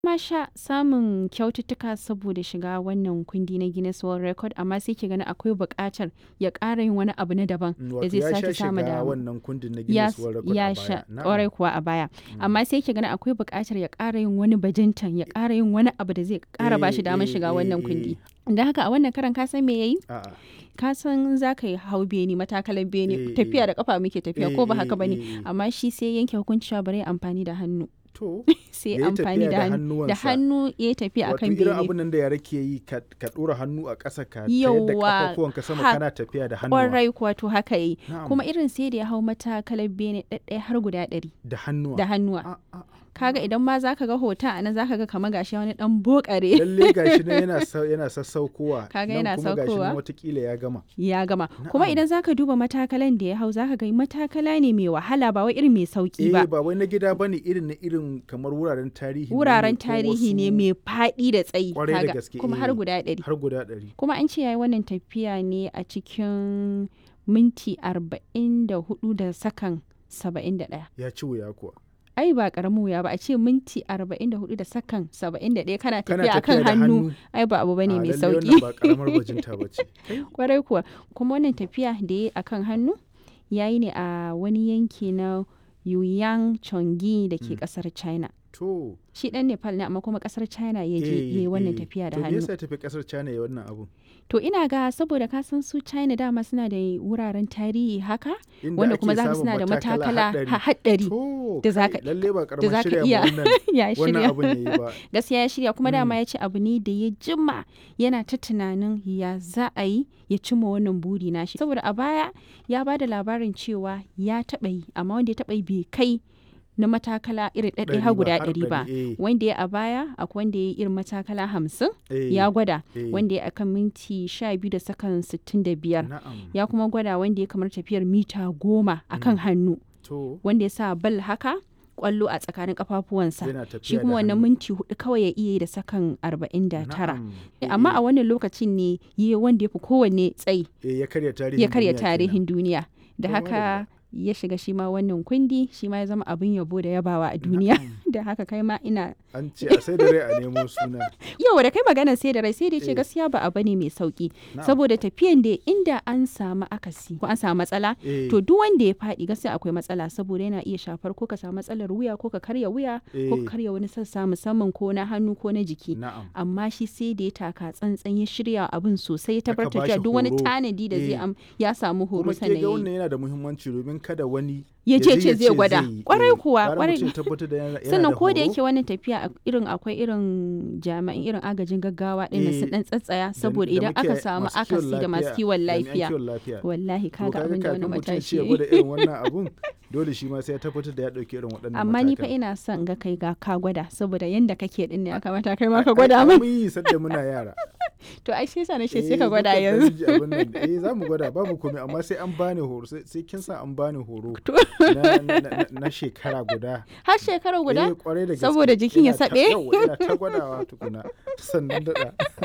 ma sha samun kyaututtuka saboda shiga wannan kundi na Guinness World Record amma sai ki gani akwai buƙatar ya ƙara yin wani abu na daban Mm, da wato zai ya sake sha samu shiga dama. wannan kundin na ya, Guinness World Record ya a sha baya. Na'am. ƙwarai kuwa a baya amma sai ki gani akwai buƙatar ya ƙara yin wani bajintan ya ƙara yin wani abu da zai ƙara ba shi Eh, damar eh, shiga eh, wannan eh. kundi da haka a wannan karan ka san me yayi A'a. ka san za ka yi hau beni matakalan beni Eh, tafiya eh. da kafa muke tafiya Eh, ko ba eh, haka bane eh, eh. amma shi sai yanke hukunci cewa bari ya amfani da hannu To, sai Ya yi amfani tafiya da da hannu da hannuwansa. hannu ya yi tafiya wato akan irin bene abin nan da yara ke yi ka ka ɗora hannu a ƙasa ka tayar da Yawwa, kafafuwanka sama ha- kana tafiya da hannuwa. kwarai kuwa to haka yi Na'am. kuma irin sai da ya hau matakalar bene ɗaɗɗaya har guda ɗari Da hannuwa. da hannuwa A- a- kaga idan ma zaka ga hoton a nan zaka ga kamar gashi wani dan bokare Lalle gashi nan yana sa- yana sassaukowa. Kaga nan yana kuma gashi saukowa. nan watakila ya gama. ya gama kuma Na'am. idan zaka duba matakalan da ya hau zaka ga matakala ne mai wahala ba wai irin mai sauki Eh ba ba wai na gida bane irin na irin kamar wuraren tarihi. ne wuraren ko tarihi ne wasu- mai faɗi da tsayi Kwarai da kaga, gaske, kuma eh. har guda ɗari Har guda ɗari. kuma an ce yayi wannan tafiya ne a cikin minti arba'in da hudu da sakan saba'in da ɗaya Ya ci wuya kuwa. ai ba karamin wuya ba a ce minti arba'in da hudu da sakan saba'in da ɗaya kana Kana tafiya akan tafiya da hannu hannu. ai ba abu bane A, mai lalle sauki wannan ba karamar bajinta ba ce. kwarai kuwa kuma wannan tafiya da ya yi akan hannu ya yi ne a wani yanki na Yuyang Chongi da ke kasar China. To. Shi dan Nepal ne amma kuma kasar China ya je ya yi wannan tafiya da To me hannu. yasa ya tafi kasar China ya wannan abun? To ina ga saboda ka san su China dama suna da wuraren tarihi haka Inda wanda ake kuma za ka samun suna da matakala haɗari. ha- haɗari To, da za kai, ka- lalle ba da karamar za ka shirya iya ma wannan ya wannan shirya. abun yayi ba. gaskiya ya shirya kuma dama ya ce abu ne da ya jima yana ta tunanin ya za a yi ya cimma wannan buri nashi saboda a baya ya ba da labarin cewa ya taɓa yi amma wanda ya taɓa yi bai kai na matakala irin ɗaɗɗaya Ɗari har ba, guda har ɗari ba ɗari, eh. wanda ya a baya akwai wanda ya yi irin matakala hamsin Eh, ya gwada eh. wanda ya akan minti sha biyu da sakan sittin da biyar Na'am. ya kuma gwada wanda ya kamar tafiyar mita goma akan hannu To, wanda ya sa bal haka kwallo a tsakanin kafafuwansa yana tafiya shi da kuma wannan hannu. minti hudu kawai ya iya yi da sakan arba'in da tara Na'am. amma Eh, a wannan lokacin ne yi wanda ya fi kowanne tsayi eh, ya karya tarihin ya karya duniya kenan. tarihin duniya da To, haka ya shiga shi ma wannan kundi shi ma ya zama abin yabo da yabawa a duniya da haka kai ma ina An ce a sai da rai a nemo suna. yau da kai maganar sai da rai sai da ce Eh. gaskiya ba abu ne mai sauki Na'am. saboda tafiyan da inda an samu akasi ko an samu matsala Eh, to duk wanda ya faɗi gaskiya akwai matsala saboda yana iya shafar ko ka samu matsalar wuya ko ka karya wuya ko Eh. ka karya wani sassa musamman ko na hannu ko na jiki Na'am. amma shi sai da ya taka tsantsan ya shirya abin sosai ya Aka tabbatar bashi cewa duk wani horo. tanadi da zai Eh. am ya samu horo Kuma ke sannan ga ya yi. wannan yana da muhimmanci domin kada wani Ya ce je ce zai gwada. yi. Kwarai Eh, kuwa, gara kwarai. mutum ya tabbatar da yana- yana sannan da ko da horo. yake wannan tafiya a- irin akwai irin jami'an irin agajin gaggawa ɗin nan su Eh, dan tsatsaya da- saboda da idan muke aka samu masu kiwon akasi da masu lafiya, kiwon jami'an lafiya kiwon lafiya. wallahi To kaga abin da wani kafin mutum matashi ce ya ya yi. gwada irin wannan abun dole shi ma sai ya tabbatar da ya ɗauki irin waɗannan amma ni fa matakan. ina son ga kai ga ka gwada saboda yanda kake din ne ya kamata kai ma ka Ai, gwada ai, min mun yi sadda muna yara to ai sai sa na ce Eh, sai ka gwada mukan ɗan yanzu ji abin nan. eh za mu gwada babu komai amma sai an bani horo sai sai kin sa an bani horo To. na, na, na, na shekara guda har shekara guda Eh, kwarai da gaske. Saboda jikin ya Ina ta- saɓe? yawwa, ina ta gwadawa tukuna sannan daɗa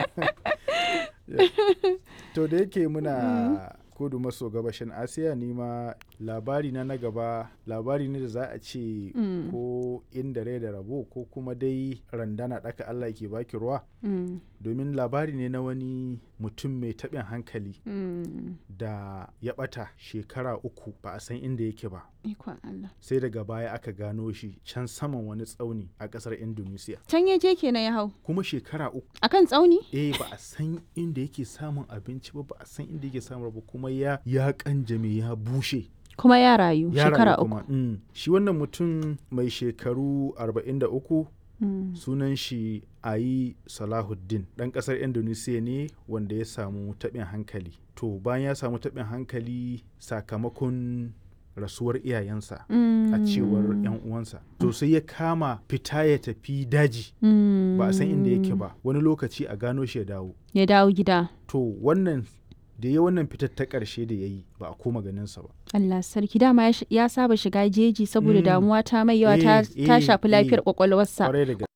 to da yake muna kudu maso gabashin asiya ni ma labari na na gaba labari ne da za a ce Mm. ko inda rai da rabo ko kuma dai randana ɗaka allah ke baki ruwa Mm, domin labari ne na wani mutum mai taɓin hankali mm. da ya ɓata shekara uku ba a san inda yake ba ikon Allah sai daga baya aka gano shi can saman wani tsauni a ƙasar indonesia can ya je kenan ya hau kuma shekara uku akan tsauni eh ba a san inda yake samun abinci ba ba a san inda yake samun ba kuma ya ya kanjame ya bushe kuma ya rayu ya shekara rayu uku kuma. Mm. shi wannan mutum mai shekaru 43 Mm, sunan shi ayi salahuddin ɗan ƙasar indonesia ne wanda ya samu taɓin hankali to bayan ya samu taɓin hankali sakamakon rasuwar iyayensa a cewar 'yan uwansa to sai ya kama fita ya tafi daji mm, ba a san inda yake ba wani lokaci a gano shi ya dawo ya dawo gida to wannan da ya wannan fitar ta ƙarshe da ya yi ba a koma ganinsa ba Allah sarki dama ya sh- ya saba shiga jeji saboda Mm. damuwa ta mai yawa ta Eh, ta eh, shafi lafiyar eh. kwakwalwarsa kwarai da gaske